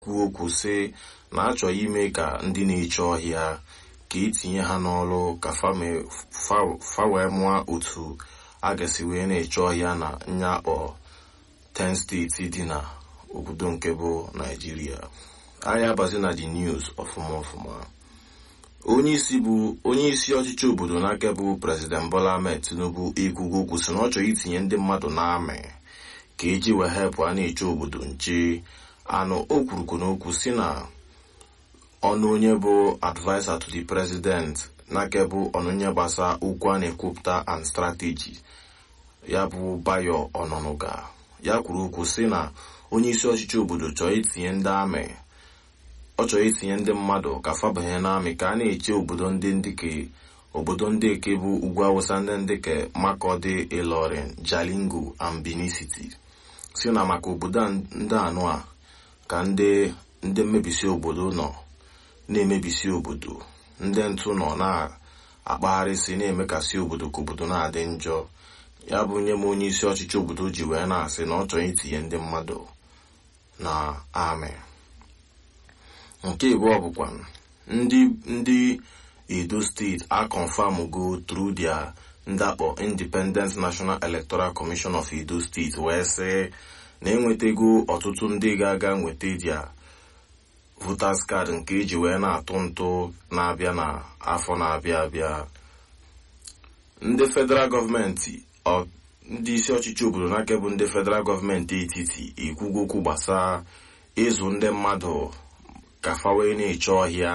kwuo okwu sị na achọghị ime ka ndị na-eche ọhịa ka etinye ha n'ọrụ ka fa wee mụọ otu a ga-esi wee na-eche ọhịa na nyakpọ 10 steeti dị na obodo nke bụ naijiria anyị abazi na the news ọfụma ọfụma onye isi bụ onye isi ọchịchị obodo n'aka bụ prezident bola ahmed tinubu ekwugo okwu sị na ọ chọrọ itinye ndị mmadụ n'amị ka eji wee hepụ a na-eche obodo nche anụ o kwurukwu n'okwu si na ọnụ onye bụ advisor to the president n'aka bụ ọnụnye gbasa okwu a na-ekwupụta and strategy ya bụ bayo ọnọnụga ya kwuru okwu si na onye isi ọchịchị obodo chọrọ itinye ndị amị ọ chọrọ itinye ndị mmadụ ka fabanye n'amị ka a na-eche obodo ndị ndịke obodo ndị eke bụ ugwu awụsa ndị ndịke makọdị ilorin jalingo and benin city si na maka obodo ndị anụ a ka ndị ndị mmebisi obodo nọ na-emebisi obodo ndị ntụ nọ na-akpagharịsị na-emekasị obodo ka obodo na-adị njọ ya bụ nye m onye isi ọchịchị obodo ji wee na-asị na ọ chọrọ itinye ndị mmadụ na amị nke abụọ bụkwa ndị ndị edo steeti a confirm go through their ndakpọ independent national electoral commission of edo steeti wee sị na enwetago ọtụtụ ndị ga-aga nweta dia voters card nke eji wee na-atụ ntụ na-abịa na afọ na-abịa abịa ndị federal gọọmenti ndị isi ọchịchị obodo n'aka bụ ndị federal gọọmenti etiti ekwugo okwu gbasaa ịzụ ndị mmadụ ka fa wee na-eche ọhịa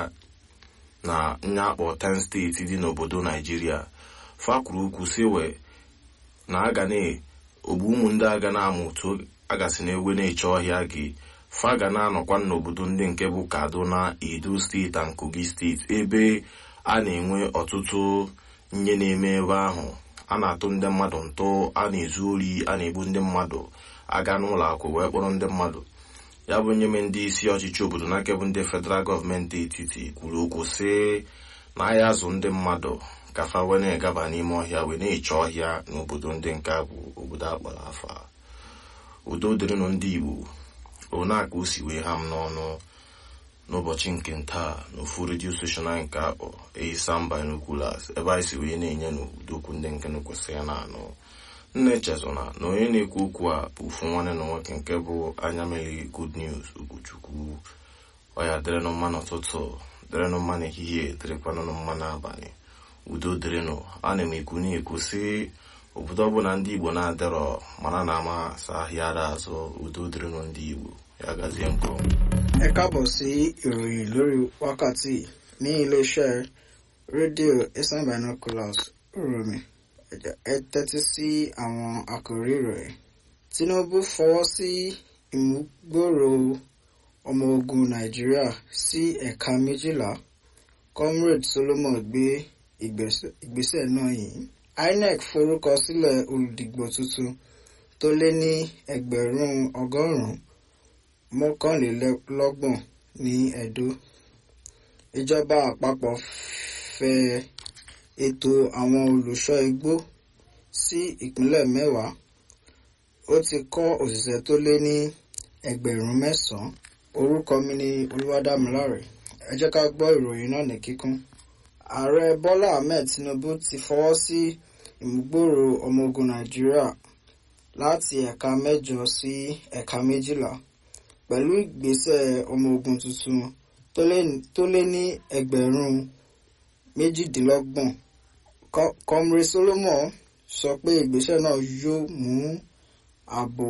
na nyakpọ 10 steeti dị n'obodo naijiria fa kwuru okwu si wee na aga na ogbu ụmụ ndị aga na-amụ otu agasị na ewe na-eche ọhịa gị fa ga na-anọkwa n'obodo ndị nke bụ kaduna edo steeti na kogi steeti ebe a na-enwe ọtụtụ nye na-eme ebe ahụ a na-atụ ndị mmadụ ntụ a na-ezu ori a na-egbu ndị mmadụ aga n'ụlọ akwụ wee kpọrọ ndị mmadụ ya bụ nye m ndị isi ọchịchị obodo n'aka bụ ndị federal gọọmenti etiti kwuru okwu sị na ahịa azụ ndị mmadụ ka fa wee na-egaba n'ime ọhịa wee na-eche ọhịa n'obodo ndị nke bụ obodo akpọrọ afa udo dịrịnụ ndị igbo onaka o si wee ha m n'ọnụ n'ụbọchị nke ntaa n'ofu redio steshọn anyị nke akpọ eisam binoculars ebe anyị si wee na-enye n'udokwu ndị nke kwesịrị na-anụ nna echezona na onye na-ekwu okwu a bụ ofu nwanne na nwoke nke bụ anya mmiri good news okwuchukwu ọya dịrịnụ mma n'ụtụtụ dịrịnụ mma n'ehihie dịrịkwanụ mma n'abalị udo dịrịnụ ana m ekwu na-ekwu sị obodo ọbụla ndị igbo na-adịrọ mana na ama sa ahịa ara azụ udo dịrịnụ ndị igbo ya gazie nkọ ẹ káàbọ̀ sí ìròyìn lórí wákàtí ní iléeṣẹ́ rédíò eastern binoculars rọmi ẹ tẹ́tí sí àwọn àkòrí ìròyìn tinubu fọwọ́ sí ìmúgbòòrò ọmọ ogun nàìjíríà sí ẹ̀ka méjìlá comrade solomon gbé ìgbésẹ̀ náà yìí inec forúkọ sílẹ̀ olùdìgbò tuntun tó lé ní ẹgbẹ̀rún ọgọ́rùn-ún mọ́kànlélọ́gbọ̀n ní edo ìjọba àpapọ̀ fẹ̀ ètò àwọn olùṣọ́ igbó sí ìpínlẹ̀ mẹ́wàá ó ti kọ́ òṣìṣẹ́ tó lé ní ẹgbẹ̀rún mẹ́sàn-án orúkọ mi ni olúwadámiláre ẹ jẹ́ ká gbọ́ ìròyìn náà ní kíkún ààrẹ bọ́lá ahmed tinubu ti fọwọ́ sí ìmúgbòòrò ọmọ ogun nàìjíríà láti ẹ̀ka mẹ́jọ sí ẹ̀ka méjìlá pẹ̀lú ìgbésẹ̀ ọmọ ogun tuntun tó lé ní ẹgbẹ̀rún méjìdínlọ́gbọ̀n comre solomon sọ pé ìgbésẹ̀ náà yóò mú ààbò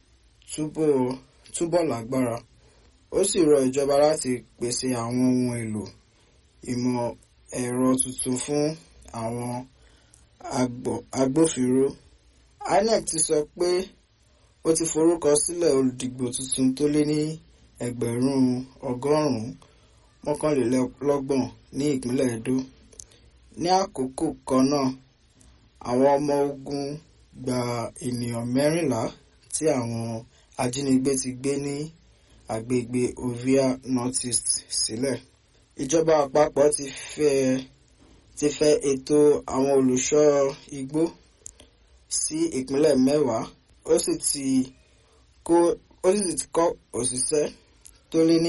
túbọ̀ lágbára ó sì rọ ìjọba láti pèsè àwọn ohun èlò ìmọ̀ ẹ̀rọ tuntun fún àwọn agbófinró inec ti sọ pé ó ti forúkọ sílẹ̀ olùdìgbò tuntun tó lé ní ẹgbẹ̀rún ọgọ́rùn-ún mọ́kànlélọ́gbọ̀n ní ìpínlẹ̀ edo ní àkókò kan náà àwọn ọmọ ogun gba ènìyàn mẹ́rìnlá tí àwọn ajínigbé ti gbé ní agbègbè ovia northeast sílẹ̀ ìjọba àpapọ̀ ti fẹ́ ti fẹ́ ètò àwọn olùṣọ́ igbó sí ìpínlẹ̀ mẹ́wàá ó sì ti kó ó sì ti kọ́ òṣìṣẹ́ tó lé ní